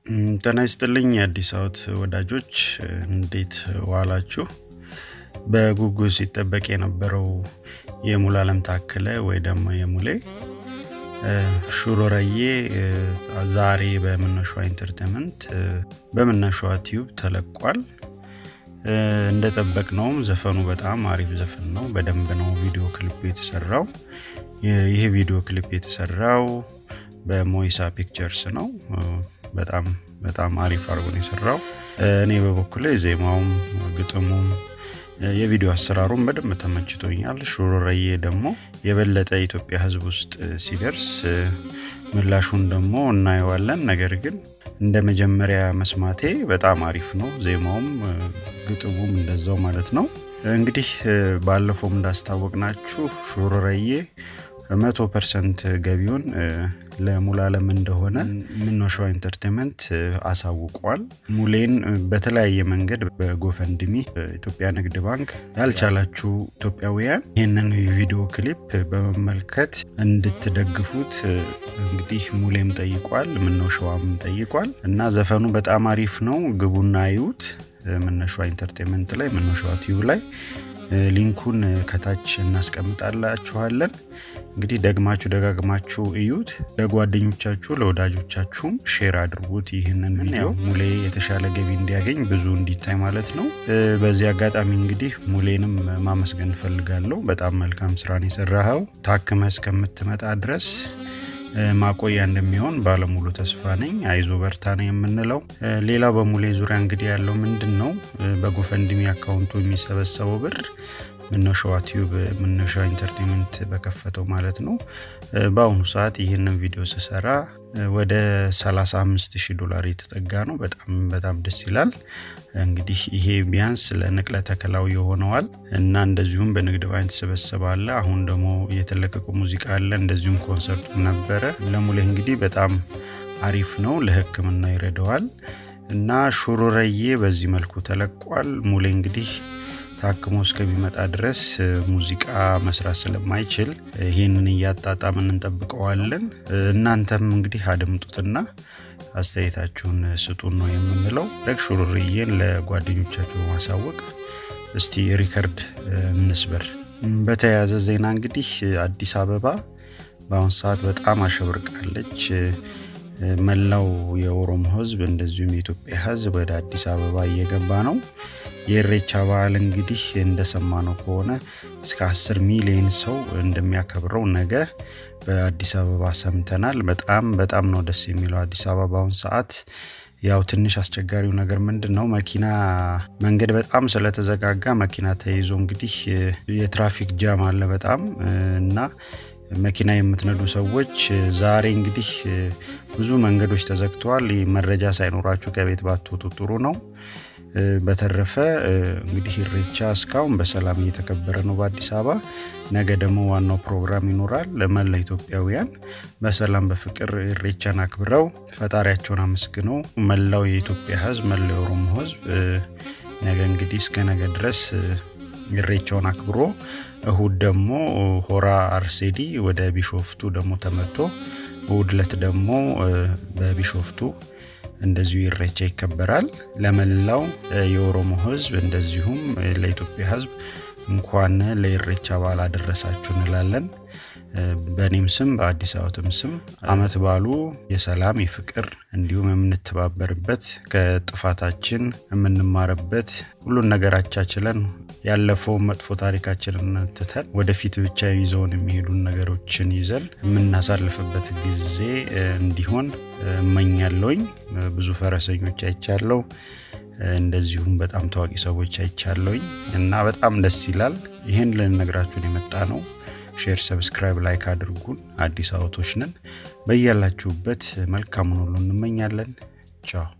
ጤና ይስጥልኝ የአዲስ አወት ወዳጆች እንዴት ዋላችሁ? በጉጉት ሲጠበቅ የነበረው የሙሉዓለም ታከለ ወይ ደግሞ የሙሌ ሹሮረዬ ዛሬ በምነሿ ኢንተርቴንመንት በምነሿ ቲዩብ ተለቋል። እንደጠበቅነውም ዘፈኑ በጣም አሪፍ ዘፈን ነው። በደንብ ነው ቪዲዮ ክሊፕ የተሰራው። ይህ ቪዲዮ ክሊፕ የተሰራው በሞይሳ ፒክቸርስ ነው። በጣም በጣም አሪፍ አድርጎ ነው የሰራው። እኔ በበኩሌ ዜማውም ግጥሙም የቪዲዮ አሰራሩም በደንብ ተመችቶኛል። ሹሩረዬ ደግሞ የበለጠ ኢትዮጵያ ሕዝብ ውስጥ ሲደርስ ምላሹን ደግሞ እናየዋለን። ነገር ግን እንደ መጀመሪያ መስማቴ በጣም አሪፍ ነው። ዜማውም ግጥሙም እንደዛው ማለት ነው። እንግዲህ ባለፈውም እንዳስታወቅናችሁ ሹሩረዬ መቶ ፐርሰንት ገቢውን ለሙሉዓለም እንደሆነ ምነሿ ኢንተርቴንመንት አሳውቋል። ሙሌን በተለያየ መንገድ በጎፈንድሚ ኢትዮጵያ ንግድ ባንክ ያልቻላችሁ ኢትዮጵያውያን ይህንን ቪዲዮ ክሊፕ በመመልከት እንድትደግፉት እንግዲህ ሙሌም ጠይቋል፣ ምነሿም ጠይቋል እና ዘፈኑ በጣም አሪፍ ነው። ግቡና አዩት። ምነሿ ኢንተርቴንመንት ላይ ምነሿ ቲዩብ ላይ ሊንኩን ከታች እናስቀምጣላችኋለን። እንግዲህ ደግማችሁ ደጋግማችሁ እዩት። ለጓደኞቻችሁ ለወዳጆቻችሁም ሼር አድርጉት። ይህንን ያው ሙሌ የተሻለ ገቢ እንዲያገኝ ብዙ እንዲታይ ማለት ነው። በዚህ አጋጣሚ እንግዲህ ሙሌንም ማመስገን እፈልጋለሁ። በጣም መልካም ስራን የሰራኸው ታክመ እስከምትመጣ ድረስ ማቆያ እንደሚሆን ባለሙሉ ተስፋ ነኝ። አይዞ በርታ ነው የምንለው። ሌላው በሙሌ ዙሪያ እንግዲህ ያለው ምንድን ነው በጎፈንድሚ አካውንቱ የሚሰበሰበው ብር ምነሻዋ ቲዩብ ምነሻዋ ኢንተርቴንመንት በከፈተው ማለት ነው። በአሁኑ ሰዓት ይህንን ቪዲዮ ስሰራ ወደ 35 ሺህ ዶላር የተጠጋ ነው። በጣም በጣም ደስ ይላል። እንግዲህ ይሄ ቢያንስ ለንቅለ ተከላው የሆነዋል እና እንደዚሁም በንግድ ባንክ ተሰበሰበ አለ። አሁን ደግሞ የተለቀቁ ሙዚቃ አለ። እንደዚሁም ኮንሰርቱ ነበረ። ለሙሌ እንግዲህ በጣም አሪፍ ነው። ለሕክምና ይረዳዋል እና ሹሩረዬ በዚህ መልኩ ተለቋል። ሙሌ እንግዲህ ታክሞ እስከሚመጣ ድረስ ሙዚቃ መስራት ስለማይችል ይህንን እያጣጣምን እንጠብቀዋለን። እናንተም እንግዲህ አድምጡትና አስተያየታችሁን ስጡን ነው የምንለው። ደግ ሹሩርዬን ለጓደኞቻችሁ ማሳወቅ እስቲ ሪከርድ እንስበር። በተያያዘ ዜና እንግዲህ አዲስ አበባ በአሁኑ ሰዓት በጣም አሸብርቃለች። መላው የኦሮሞ ህዝብ እንደዚሁም የኢትዮጵያ ህዝብ ወደ አዲስ አበባ እየገባ ነው። የኢሬቻ በዓል እንግዲህ እንደሰማነው ከሆነ እስከ 10 ሚሊዮን ሰው እንደሚያከብረው ነገ በአዲስ አበባ ሰምተናል። በጣም በጣም ነው ደስ የሚለው አዲስ አበባ በአሁን ሰዓት ያው ትንሽ አስቸጋሪው ነገር ምንድን ነው መኪና መንገድ በጣም ስለተዘጋጋ መኪና ተይዞ እንግዲህ የትራፊክ ጃም አለ በጣም እና መኪና የምትነዱ ሰዎች ዛሬ እንግዲህ ብዙ መንገዶች ተዘግተዋል። መረጃ ሳይኖራችሁ ከቤት ባትወጡ ጥሩ ነው። በተረፈ እንግዲህ ኢሬቻ እስካሁን በሰላም እየተከበረ ነው በአዲስ አበባ። ነገ ደግሞ ዋናው ፕሮግራም ይኖራል። ለመላ ኢትዮጵያውያን በሰላም በፍቅር ኢሬቻን አክብረው ፈጣሪያቸውን አመስግነው መላው የኢትዮጵያ ህዝብ፣ መላው የኦሮሞ ህዝብ ነገ እንግዲህ እስከ ነገ ድረስ ኢሬቻውን አክብሮ እሁድ ደግሞ ሆራ አርሴዲ ወደ ቢሾፍቱ ደግሞ ተመቶ እሁድ ዕለት ደግሞ በቢሾፍቱ እንደዚሁ ኢሬቻ ይከበራል። ለመላው የኦሮሞ ህዝብ እንደዚሁም ለኢትዮጵያ ህዝብ እንኳን ለኢሬቻ በዓል አደረሳችሁ እንላለን። በእኔም ስም በአዲስ አበባም ስም አመት ባሉ የሰላም የፍቅር እንዲሁም የምንተባበርበት ከጥፋታችን የምንማርበት ሁሉን ነገራቻችለን ያለፈውን መጥፎ ታሪካችንን ትተን ወደፊት ብቻ ይዘውን የሚሄዱን ነገሮችን ይዘን የምናሳልፍበት ጊዜ እንዲሆን እመኛለሁኝ። ብዙ ፈረሰኞች አይቻለው፣ እንደዚሁም በጣም ታዋቂ ሰዎች አይቻለሁኝ እና በጣም ደስ ይላል። ይህን ልንነግራችሁን የመጣ ነው። ሼር፣ ሰብስክራይብ፣ ላይክ አድርጉን። አዲስ አበቦች ነን። በያላችሁበት መልካሙን ሁሉ እንመኛለን። ቻው